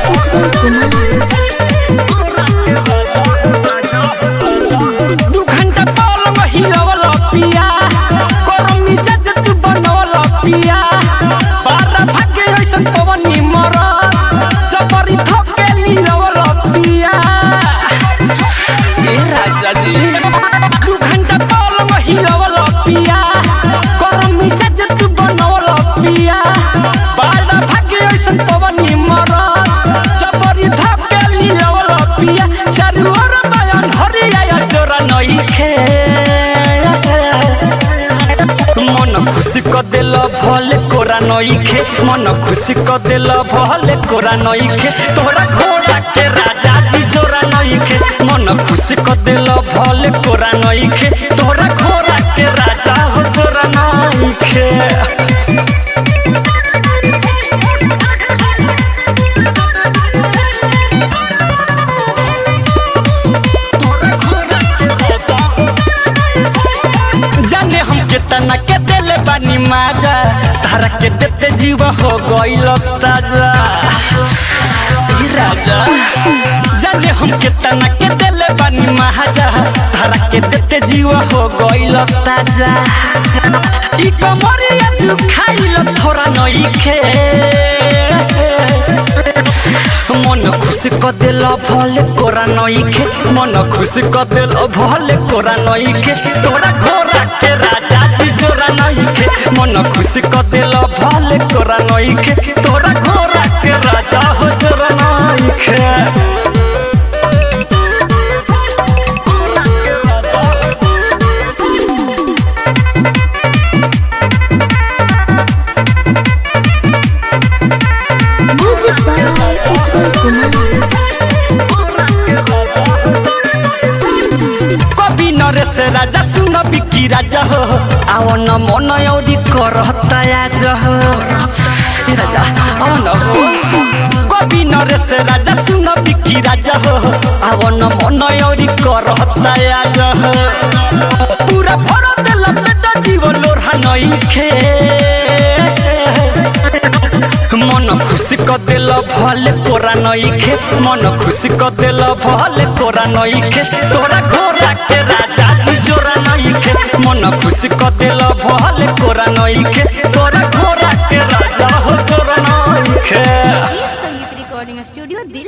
उज्जवल कुमार दू घंटा पलंग हिलवल पिया गरम मिजाज तू बनवल पिया बारा भाग्य ऐसन पवनी मर चपरी थके लिरवल पिया ए राजा जी दू घंटा पलंग हिलवल पिया गरम मिजाज तू बनवल पिया बारा भाग्य ऐसन पवनी मर चपरी थके लिरवल पिया चारू ओर बयान हरिया जोरा नइखे मन खुशी क दिल भले कोरा नइखे मन खुशी क दिल भले कोरा नइखे तोरा घोड़ा के राजा जी जोरा नइखे मन खुशी क दिल भले कोरा नइखे तोरा घोड़ा के राजा हो जोरा नइखे जाने हम केतना के देले बानी माजा तारा के देते जीव हो गइल ताजा ई राजा जाने हम केतना के देले बानी माजा तारा के देते जीव हो गइल ताजा ई कमरिया तू खाइल थोड़ा नइखे मन खुशी क दिल भले कोरा नइखे मन खुशी क दिल भले कोरा नइखे तोरा घोड़ा के राजा जी जोरा नइखे मन खुशी क दिल भले कोरा नइखे तोरा घोड़ा के राजा हो जोरा नइखे म्यूजिक बाय उज्जवल कुमार कवि नरेश राजा सुन बिकी राजा हो आव न मन औरी करता आज हो ए राजा आव न हो कवि नरेश राजा सुन बिकी राजा हो आव न मन औरी करता आज हो पूरा भर देला पेट जीव लोढ़ा नइखे मन खुशी क दिल भले कोरा नइखे मन खुशी क दिल भले कोरा नइखे तोरा घोड़ा के राजा जी जोरा नइखे मन खुशी क दिल भले कोरा नइखे तोरा घोड़ा के राजा हो जोरा नइखे संगीत रिकॉर्डिंग स्टूडियो दिल